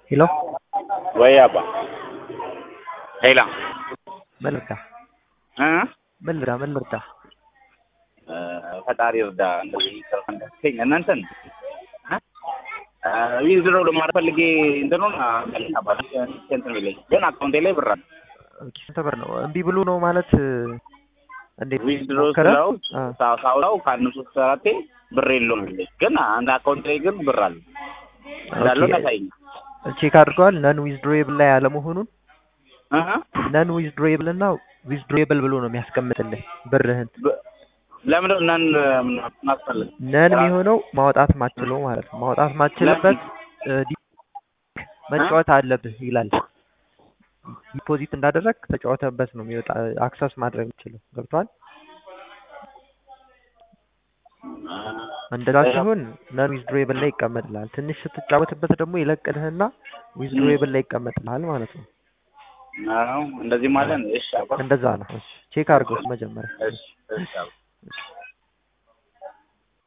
ሄሎ ወይ አባ ሄላ ምን ልርዳ? እ ምን ልርዳ? ምን ልርዳ? ፈጣሪ እርዳ። እንደዚህ ከፈንደኝ እናንተን ዊዝድሮ ለማድረግ ፈልጌ እንትኑን አባል እንትን ብለኝ ግን አካውንቴ ላይ ብር አለ። ኦኬ ስንት ብር ነው? እምቢ ብሎ ነው ማለት እንዴት ዊዝድሮ ሞከረ? ስለው አ፣ ሳውራው ከአንድ ሶስት አራቴ ብር የለውም ብለኝ ግን አንድ አካውንት ላይ ግን ብር አለ እንዳለው ኦኬ። ታሳይኝ ቼክ አድርገዋል ነን ዊዝድሮዌብል ላይ አለመሆኑን ነን ዊዝድሮዌብል እና ዊዝድሮዌብል ብሎ ነው የሚያስቀምጥልህ ብርህን ለምን እናን ማስፈልግ ነን የሚሆነው ማውጣት ማችለው ማለት ነው ማውጣት ማችልበት እ፣ ዲ- መጫወት አለብህ ይላል ዲፖዚት እንዳደረግ ተጫወተበት ነው የሚወጣ አክሰስ ማድረግ የምችለው ገብቷል እንደዛ ሲሆን ነን ዊዝድሮዌብል ላይ ይቀመጥልሃል ትንሽ ስትጫወትበት ደግሞ ይለቅልህና ዊዝድሮዌብል ላይ ይቀመጥልሃል ማለት ነው አዎ እንደዚህ ማለት ነው። እሺ አባ እንደዛ ነው እሺ ቼክ አድርገው መጀመሪያ እሺ እሺ አባ